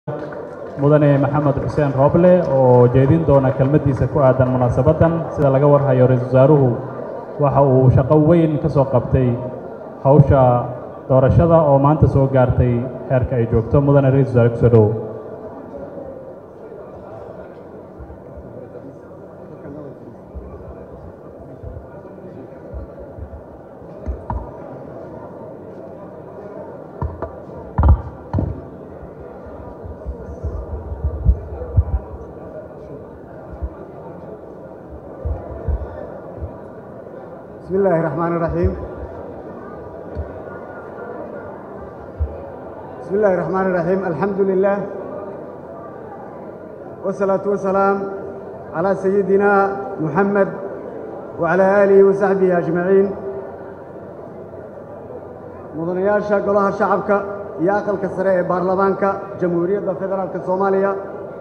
mudane maxamed xuseen rooble oo jeedin doona kelmaddiisa ku aadan munaasabaddan sida laga warhayo ra-iisul wasaaruhu waxa uu shaqo weyn ka soo qabtay hawsha doorashada oo maanta soo gaartay heerka ay joogto mudane ra-isul wasaare kusoo dhowow بسم الله الرحمن الرحيم بسم الله الرحمن الرحيم الحمد لله والصلاة والسلام على سيدنا محمد وعلى آله وصحبه أجمعين مدنياشا قولها شعبك يا أقل كسرية بارلمانك جمهورية فدرالك الصومالية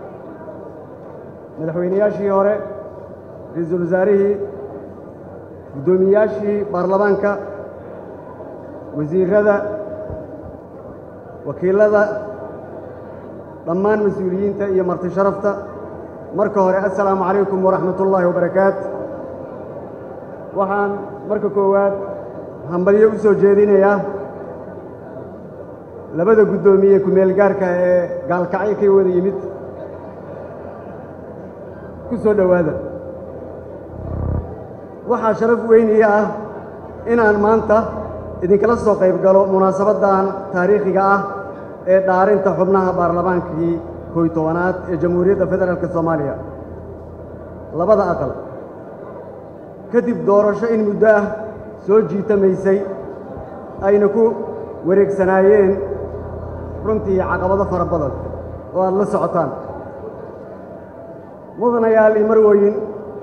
مدحوينياشي هوري رئيس الوزاريه guddoomiyaashii baarlamaanka wasiirada wakiilada dhammaan mas-uuliyiinta iyo marti sharafta marka hore assalaamu calaykum waraxmat ullaahi wabarakaatu waxaan marka koowaad hambalyo u soo jeedinayaa labada guddoomiye ku-meel gaarka ee gaalkacyo ka wada yimid ku soo dhowaada waxaa sharaf weyniya ah inaan maanta idinkala soo qayb galo munaasabaddan taariikhiga ah ee dhaarinta xubnaha baarlamaankii koy tobanaad ee jamhuuriyadda federaalk soomaaliya labada aqal kadib doorasho in muddo ah soo jiitamaysay ayna ku wareegsanaayeen runtii caqabado fara badan oo aad la socotaan mudanayaal iyo marwooyin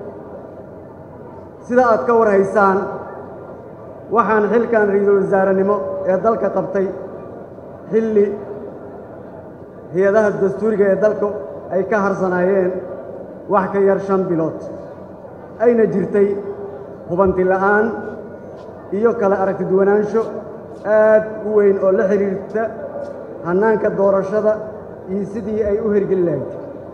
sida aad ka war haysaan waxaan xilkan ra-iisul wasaarenimo ee dalka qabtay xilli hay-adaha dastuuriga ee dalku ay ka harsanaayeen wax ka yar shan bilood ayna jirtay hubanti la'aan iyo kala aragti duwanaansho aad u weyn oo la xidhiirta hannaanka doorashada iyo sidii ay u hergeli lahayd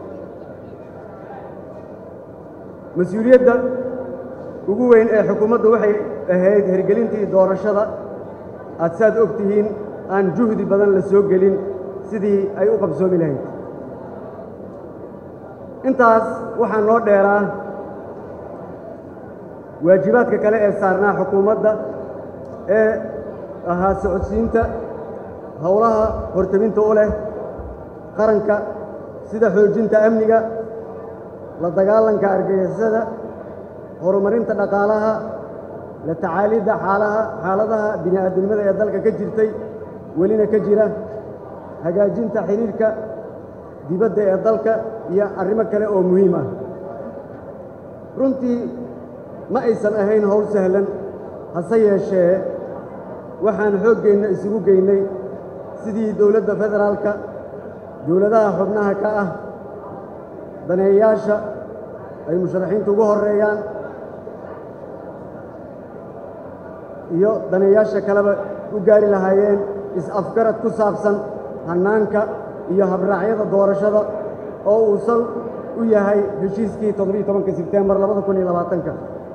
mas-uuliyadda ugu weyn ee xukuumaddu waxay ahayd hergelintii doorashada aad saad og tihiin aan juhdi badan la soo gelin sidii ay u qabsoomi lahayd intaas waxaa noo dheeraa waajibaadka kale ee saarnaa xukuumadda ee ahaa socodsiinta howlaha horteminta u leh qaranka sida xoojinta amniga la dagaalanka argagixisada horumarinta dhaqaalaha la tacaalidda xaalaha xaaladaha bini'aadamnimada ee dalka ka jirtay welina ka jira hagaajinta xidhiirka dibadda ee dalka iyo arrimo kale oo muhiim ah runtii ma aysan ahayn howl sahlan hase yeeshee waxaan xooggeenna isugu geynay sidii dowladda federaalka dowladaha xubnaha ka ah daneeyaasha ay musharaxiintu ugu horreeyaan iyo daneeyaasha kaleba u gaari lahaayeen is-afgarad ku saabsan hannaanka iyo habraacyada doorashada oo uu sal u yahay heshiiskii toddobiiyo tobanka sebteembar labada kun iyo labaatanka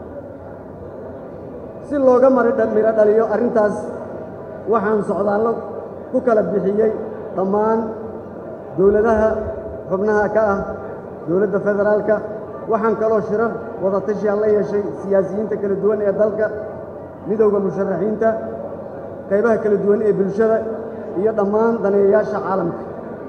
si looga midho dhaliyo arrintaas waxaan socdaallo ku kala bixiyey dhammaan dowladaha xubnaha ka ah dowladda federaalka waxaan kaloo shirar wada tashiaan la yeeshay siyaasiyiinta kala duwan ee dalka midowda musharaxiinta qaybaha kala duwan ee bulshada iyo dhammaan daneeyayaasha caalamka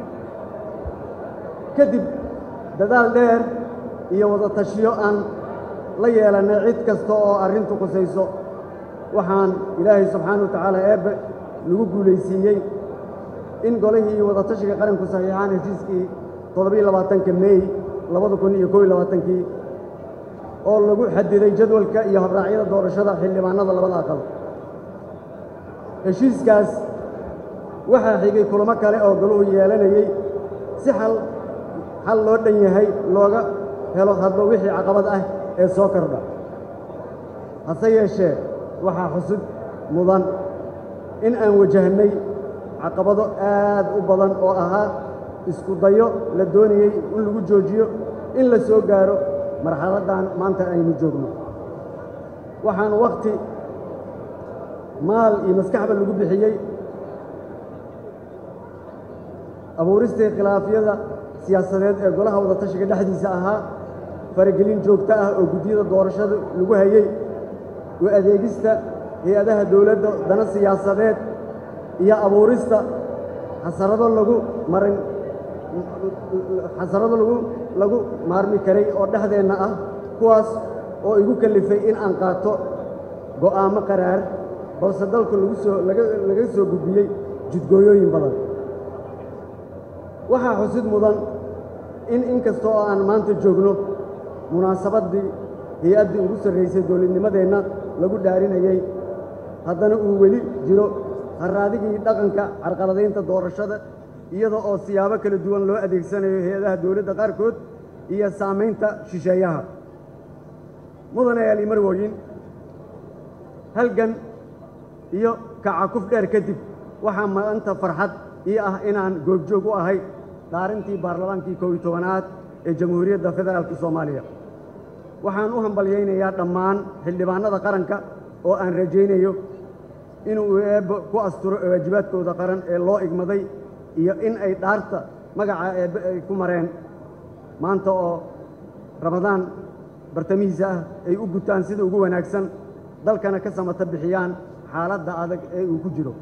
kadib dadaal dheer iyo wada tashiyo aan la yeelannay cid kasta oo arrintu qusayso waxaan ilaahay subxaana wa tacaala eebbe nagu guulaysiiyey in golihii wada tashiga qaranku saxiixaan heshiiskii toddobiiyo labaatanka meey labada kun iyo kow iyo labaatankii oo lagu xadiday jadwalka iyo habraacyada doorashada xildhibaanada labada aqal heshiiskaas waxaa xigay kulamo kale oo galuhu yeelanayey si xal xal loo dhan yahay looga helo hadba wixii caqabad ah ee soo kordha hase yeeshee waxaa xusud mudan in aan wajahnay caqabado aad u badan oo ahaa isku dayo la doonayey in lagu joojiyo in la soo gaaro marxaladdan maanta aynu joogno waxaan wakhti maal iyo maskaxba lagu bixiyey abuuristii khilaafyada siyaasadeed ee golaha wadatashiga dhexdiisa ahaa faragelin joogto ah oo guddiyada doorashada lagu hayey u adeegista hay-adaha dowladda dana siyaasadeed iyo abuurista xasarado lagu marin xasarado lagu lagu maarmi karay oo dhexdeenna ah kuwaas oo igu kallifay in aan qaato go'aamo qaraar balse dalku lagu soo laga laga soo gudbiyey jidgooyooyin badan waxaa xusid mudan in in kasta oo aan maanta joogno munaasabaddii hay-addii ugu sarraysay dowladnimadeenna lagu dhaarinayey haddana uu weli jiro harraadigii dhaqanka carqaladaynta doorashada iyada oo siyaabo kala duwan loo adeegsanayo hay-adaha dowladda qaarkood iyo saamaynta shisheeyaha mudanayaal imarwoyin halgan iyo kacakuf dheer kadib waxaa maanta farxad ii ah inaan goobjoog u ahay dhaarintii baarlamaankii kow iyo tobanaad ee jamhuuriyadda federaalka soomaaliya waxaan u hambalyaynayaa dhammaan xildhibaannada qaranka oo aan rajaynayo inuu eebbo ku asturo waajibaadkooda qaran ee loo igmaday iyo in ay dhaarta magaca eebbe ay ku mareen maanta oo ramadaan bartamihiisa ah ay u gutaan sida ugu wanaagsan dalkana ka samata bixiyaan xaaladda adag ee uu ku jiro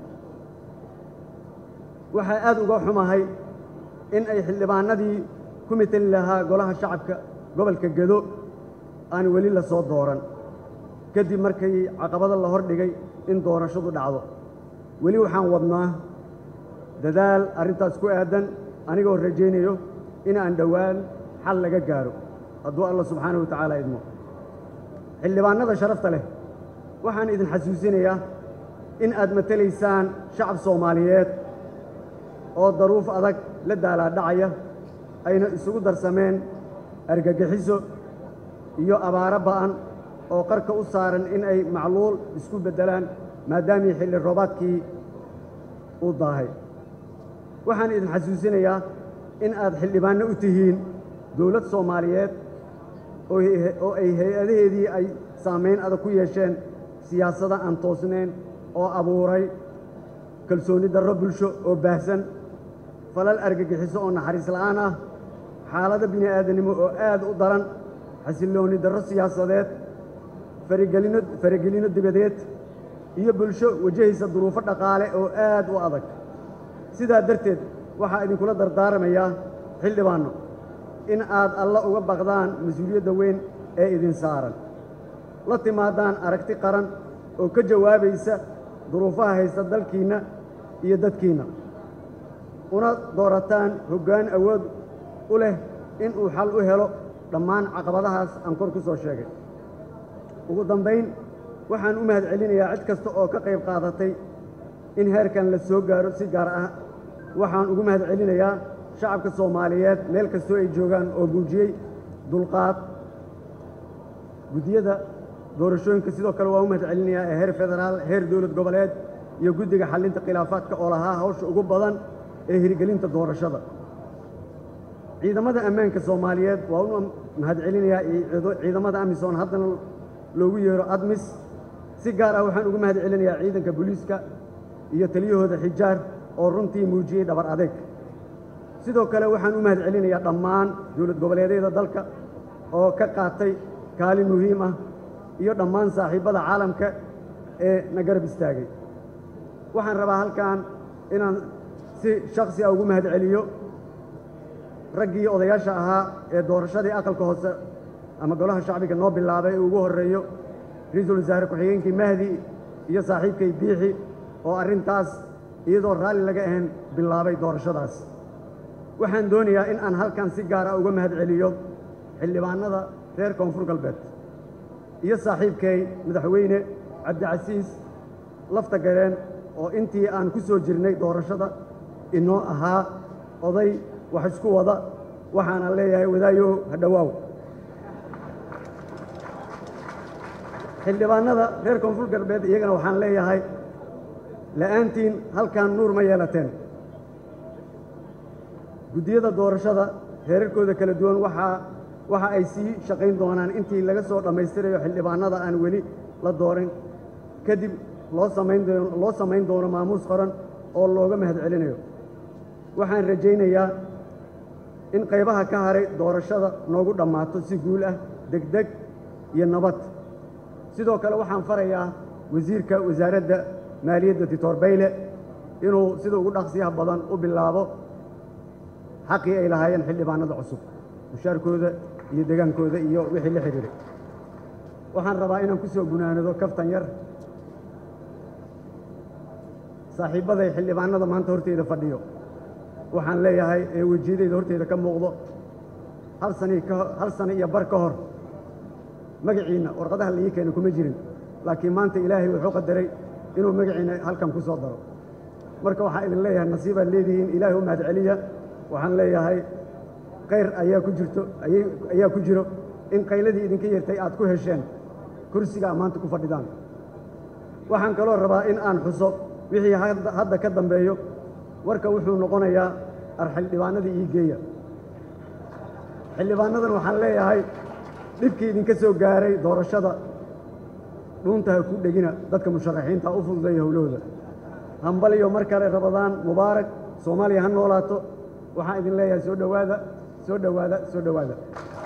waxaa aad uga xumahay in ay xildhibaanadii ku mitali lahaa golaha shacabka gobolka gedo aan weli la soo dooran kadib markii caqabada la hor dhigay in doorashadu dhacdo weli waxaan wadnaa dadaal arrintaas ku aadan anigoo rajaynayo in aan dhowaan xal laga gaaro hadduu alla subxaanahu wa tacaala idmo xildhibaannada sharafta leh waxaan idin xasuusinayaa in aad matelaysaan shacab soomaaliyeed oo daruuf adag la daalaadhacaya ayna isugu darsameen argagixiso iyo abaaro ba'an oo qarka u saaran in ay macluul isku beddelaan maadaamii xilli roobaadkii uu daahay waxaan idin xasuusinayaa in aad xildhibaanno u tihiin dowlad soomaaliyeed oo ay hay-adaheedii ay saamayn adag ku yeesheen siyaasada aan toosnayn oo abuuray kalsooni darro bulsho oo baahsan falal argagixiso oo naxariis la'aan ah xaalado bini aadanimo oo aad u daran xasillooni darro siyaasadeed faragelino faragelinno dibadeed iyo bulsho wajahaysa duruufo dhaqaale oo aad u adag sidaa darteed waxaa idinkula dardaaramayaa xildhibaanno in aad alla uga baqdaan mas-uuliyadda weyn ee idin saaran la timaadaan aragti qaran oo ka jawaabaysa duruufaha haysta dalkiinna iyo dadkiinna una doorataan hoggaan awood u leh inuu xal u helo dhammaan caqabadahaas aan kor ku soo sheegay ugu dambayn waxaan u mahad celinayaa cid kasta oo ka qayb qaadatay in heerkan la soo gaaro si gaar ah waxaan ugu mahad celinayaa shacabka soomaaliyeed meel kastoo ay joogaan oo muujiyey dulqaad guddiyada doorashooyinka sidoo kale waa u mahad celinayaa ee heer federaal heer dowlad goboleed iyo guddiga xallinta khilaafaadka oo lahaa hawsha ugu badan ee hirgelinta doorashada ciidamada ammaanka soomaaliyeed waa u mahad celinayaa ciidamada amisom haddana loogu yeero admis si gaar ah waxaan ugu mahad celinayaa ciidanka booliiska iyo taliyahooda xijaar oo runtii muujiyey dhabar adeeg sidoo kale waxaan u mahad celinayaa dhammaan dowlad goboleedyada dalka oo ka qaatay kaalin muhiim ah iyo dhammaan saaxiibbada caalamka ee na garab istaagay waxaan rabaa halkan inaan si shaksi ah ugu mahad celiyo raggii odayaasha ahaa ee doorashadii aqalka hoose ama golaha shacbiga noo bilaabay ee ugu horreeyo ra-iisul wasaare ku-xigeenkii mahdi iyo saaxiibkay biixi oo arrintaas iyadoo raalli laga ahayn bilaabay doorashadaas waxaan doonayaa in aan halkan si gaara uga mahad celiyo xildhibaannada reer koonfur galbeed iyo saaxiibkay madaxweyne cabdicasiis lafta gareen oo intii aan ku soo jirnay doorashada inoo ahaa oday wax isku wada waxaana leeyahay wadaayo hadhowaaw xildhibaannada reer koonfur galbeed iyagana waxaan leeyahay la'aantiin halkan nuur ma yeelateen guddiyada doorashada heerarkooda kala duwan waxaa waxa ay sii shaqayn doonaan intii laga soo dhammaystirayo xildhibaanada aan weli la dooran kadib loo samayn doono loo samayn doono maamuus qoran oo looga mahad celinayo waxaan rajaynayaa in qaybaha ka haray doorashada noogu dhammaato si guul ah degdeg iyo nabad sidoo kale waxaan farayaa wasiirka wasaaradda maaliyadda dictor bayle inuu sida ugu dhaqsiyaha badan u bilaabo xaqii ay lahaayeen xildhibaanada cusub mushaarkooda iyo degaankooda iyo wixii la xidhiiray waxaan rabaa inaan ku soo gunaanado kaftan yar saaxiibbaday xildhibaanada maanta horteyda fadhiyo waxaan leeyahay ee wejiyadeyda horteyda ka muuqdo hal sani ka hal sano iyo bar ka hor magaciinna warqadaha laii keena kuma jirin laakiin maanta ilaahay wuxuu qadaray inuu magaciinna halkan ku soo daro marka waxaan idin leeyahay nasiibaad leedihiin ilaahay u mahad celiya waxaan leeyahay khayr ayaa ku jirto ayaa ku jiro in qayladii idinka yartay aad ku hesheen kursiga maanta ku fadhidaan waxaan kaloo rabaa in aan xuso wixii hadda ka dambeeyo warka wuxuu noqonayaa ar xildhibaanadii ii geeya xildhibaanadan waxaan leeyahay dhibkii idinka soo gaaray doorashada dhuunta ha ku dhegina dadka musharaxiinta u fududeeya howlahooda hambaliyo mar kale rabadaan mubaarak soomaaliya ha noolaato waxaan idin leeyahay soo dhowaada soo dhowaada soo dhowaada